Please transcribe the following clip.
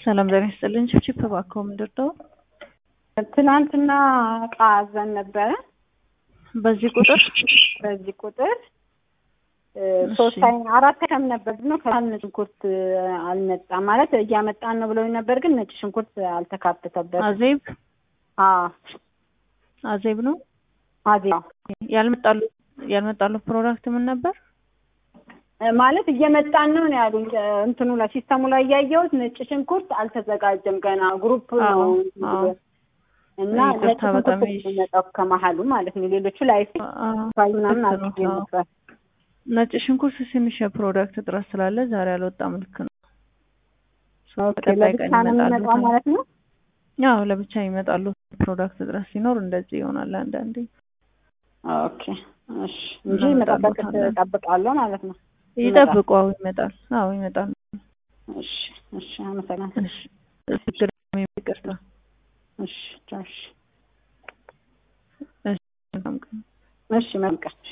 ሰላም ጤና ይስጥልኝ። ችፕችፕ እባክዎ ምንድን ነው? ትናንትና እቃ አዘን ነበረ በዚህ ቁጥር በዚህ ቁጥር ሶስት አይ አራት አይተም ነበር ነው ከነጭ ሽንኩርት አልመጣም ማለት እያመጣን ነው ብለውኝ ነበር፣ ግን ነጭ ሽንኩርት አልተካተተበት። አዜብ አዎ አዜብ ነው አዜብ ያልመጣሉ ያልመጣሉ ፕሮዳክት ምን ነበር? ማለት እየመጣን ነው ነው ያሉኝ። እንትኑ ላይ ሲስተሙ ላይ እያየሁት ነጭ ሽንኩርት አልተዘጋጀም ገና ግሩፕ ነው እና ነጭ ይቅርታ በጣም ሽንኩርት የሚመጣው ከመሀሉ ማለት ነው። ሌሎቹ ላይ ፋይ ምናምን አድርጌ ነበር። ነጭ ሽንኩርት ትንሽ የፕሮዳክት እጥረት ስላለ ዛሬ አልወጣም። ልክ ነው። ኦኬ ለብቻ ነው የሚመጣው ማለት ነው። ያው ለብቻ ይመጣሉ። ፕሮዳክት እጥረት ሲኖር እንደዚህ ይሆናል አንዳንዴ። ኦኬ እሺ፣ እንጂ መጠበቅ እጠብቃለሁ ማለት ነው። ይጠብቁ። አዎ ይመጣል። አዎ ይመጣል። እሺ እሺ፣ አመሰግናለሁ። እሺ ችግር ይቅርታ። እሺ ቻው። እሺ እሺ መልካም ቀን። እሺ መልካም